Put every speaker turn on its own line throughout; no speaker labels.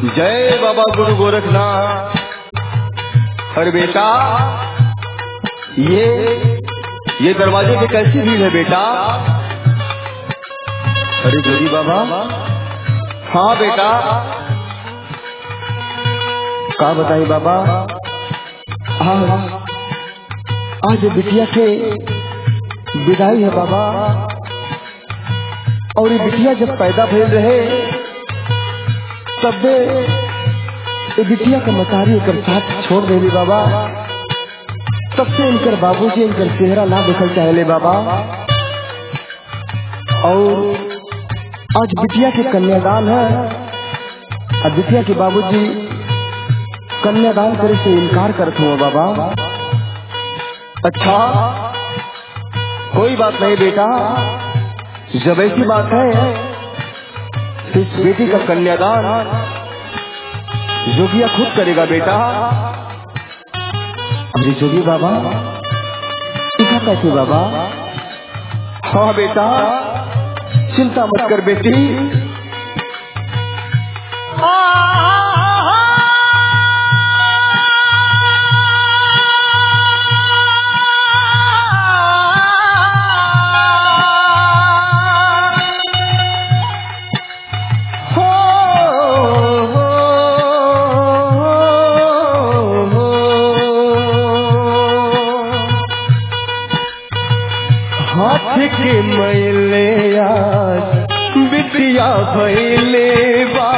जय बाबा गुरु गोरखनाथ अरे बेटा ये ये दरवाजे पे कैसी भीड़ है बेटा अरे जोगी बाबा हाँ बेटा का बताई बाबा आज आज बिटिया के विदाई है बाबा और ये बिटिया जब पैदा भइल रहे तबे ये बिटिया का मतारी एकर साथ छोड़ देली बाबा तब से इनकर बाबूजी इनकर चेहरा ना देखल चाहले बाबा और आज बिटिया के कन्यादान है और बिटिया के बाबूजी कन्यादान करे से इनकार करते हुए बाबा अच्छा कोई बात नहीं बेटा जब ऐसी बात है तो इस बेटी का कन्यादान जोगिया खुद करेगा बेटा अरे जोगी बाबा टीका कैसे बाबा हाँ बेटा चिंता मत कर बेटी हाथ के मैले आज बिटिया भैले बा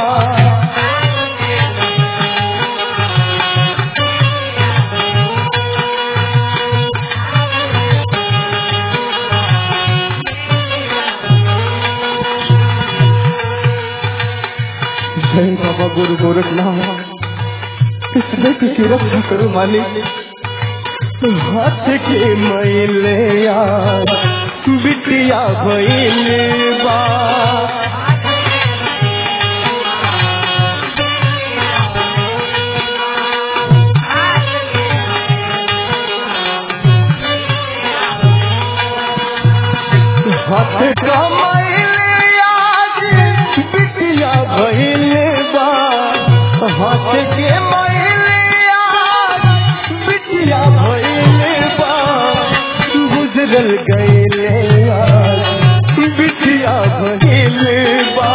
जय बाबा गुरु गोरखनाथ इस बेटी की रक्षा करो मालिक हाथ के मैले आज बिटिया भैले बा हाथ का मैले आज बिटिया भैले बा हाथ के मैले आज बिटिया भैले बा गुजरल गईले आज बिटिया भैले बा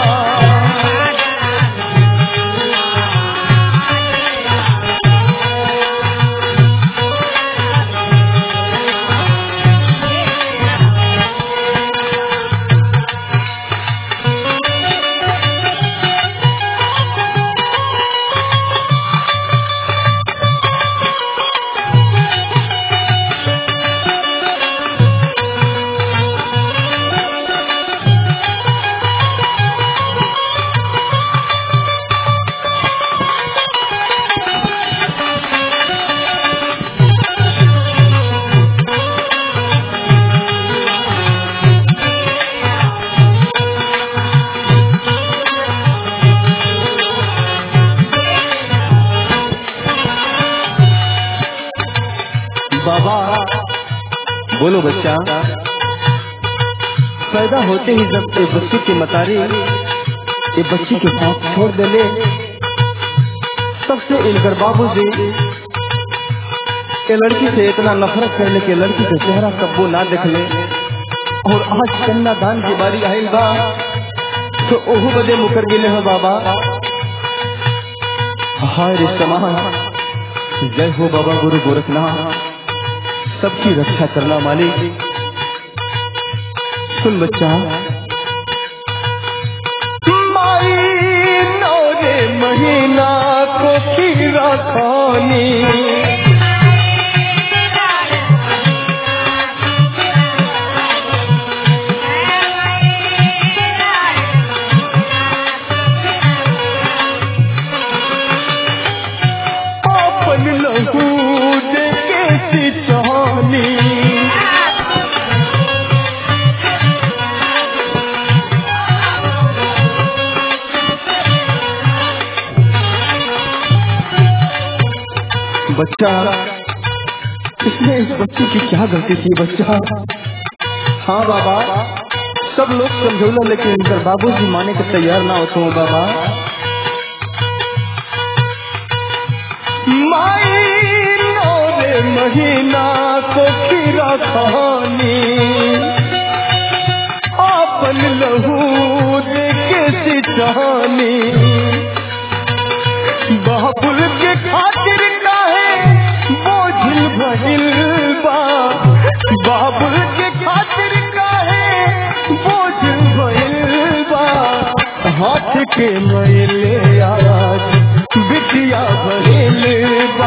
बाबा बोलो बच्चा पैदा होते ही जब ये बच्चे की मतारी ये बच्ची के साथ छोड़ देले तब से इनकर बाबू जी ये लड़की से इतना नफरत करने के लड़की का चेहरा कब्बो ना देख ले और आज कन्यादान की बारी आयल बा तो ओहू बदे मुकर गिले हो बाबा हाय रे समाज जय हो बाबा गुरु गोरखनाथ सबकी रक्षा करना मालिक सुन बच्चा माई नौरे महीना को खीरा खानी अपन लहू दे के सिचौनी बच्चा इसमें इस बच्चे की क्या गलती थी बच्चा हाँ बाबा सब लोग समझौला लेकिन इनकर बाबूजी माने के तैयार ना होते हो बाबा महीना को खीरा खानी आपन लहू देके सिचानी बाबुल के खातिर काहे बोझिल भइल बा बाबुल के खातिर काहे बोझिल भइल बा हाथ के मैले आज बिटिया भइल बा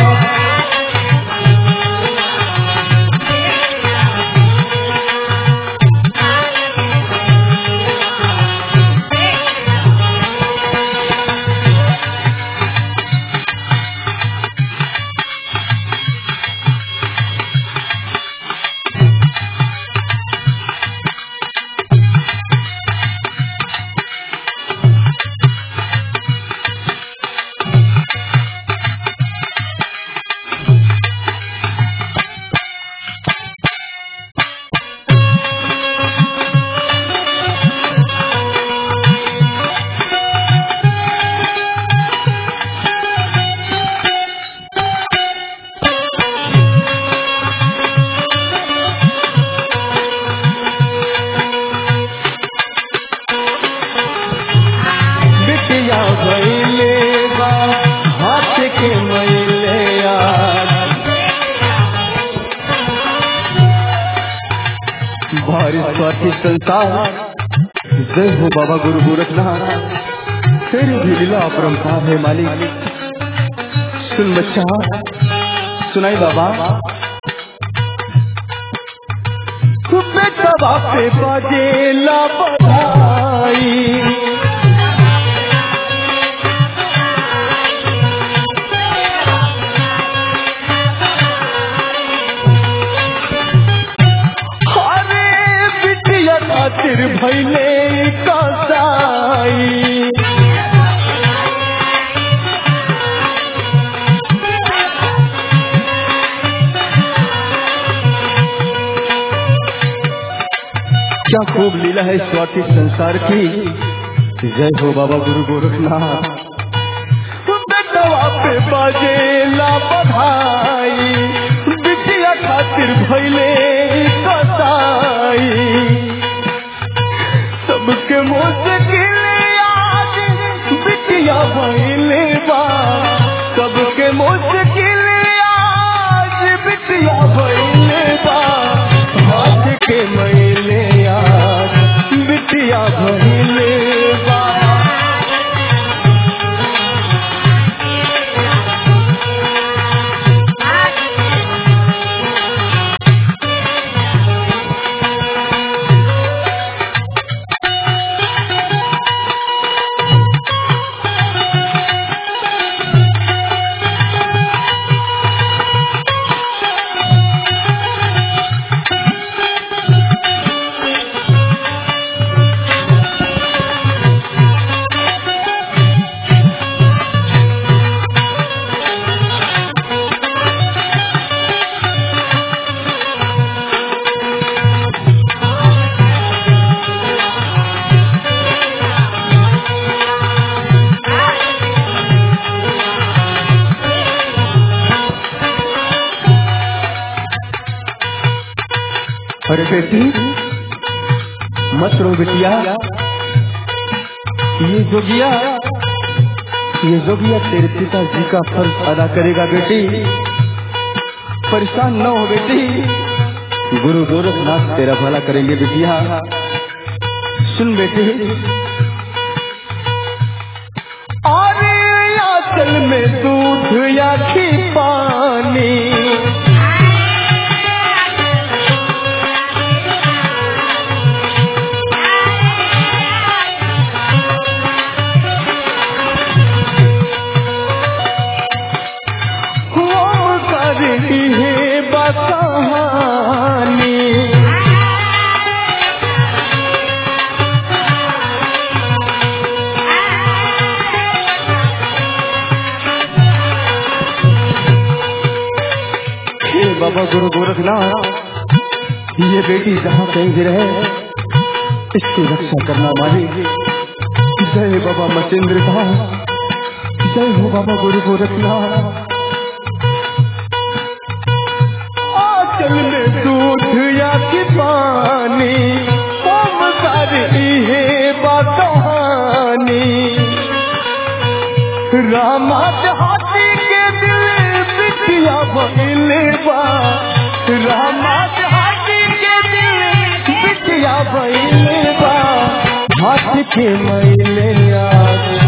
बिटिया भइले बा हाथ के मैले आज बारिश स्वार्थी संसार जय हो बाबा गुरु गोरखनाथ तेरी भी लीला अपरंपार है मालिक सुन बच्चा सुनाई बाबा बेटा बापे बाजेला बधाई अरे बिटिया खातिर भैले कसाई क्या खूब लीला है स्वाति संसार की जय हो बाबा गुरु गोरखनाथ बेटवा पे बाजेला बधाई बिटिया खातिर भैले कसाई सबके मुश्किल आज बिटिया भैले बा सबके मुश्किल आज बिटिया भैले बा हाथ के मैले आज बिटिया भैले बा अरे बेटी मत रो बिटिया ये जोगिया ये जोगिया तेरे पिताजी का फर्ज अदा करेगा बेटी परेशान न हो बेटी गुरु गोरखनाथ तेरा भला करेंगे बिटिया सुन बेटी अरे आंचल में दूध या घी पानी हम कर है बकहानी हे बाबा गुरु गोरखनाथ ये बेटी जहाँ कहीं भी रहे इसकी रक्षा करना मालिक जय बाबा मचेंद्र साहब जय हो बाबा गुरु गोरखनाथ आंचल में दूध या कि पानी हम सारी इहे बात कहानी रामा हाथी के दिल बिटिया भइल बा रामा हाथी के दिल बिटिया भइल बा हाथ के मैले आगे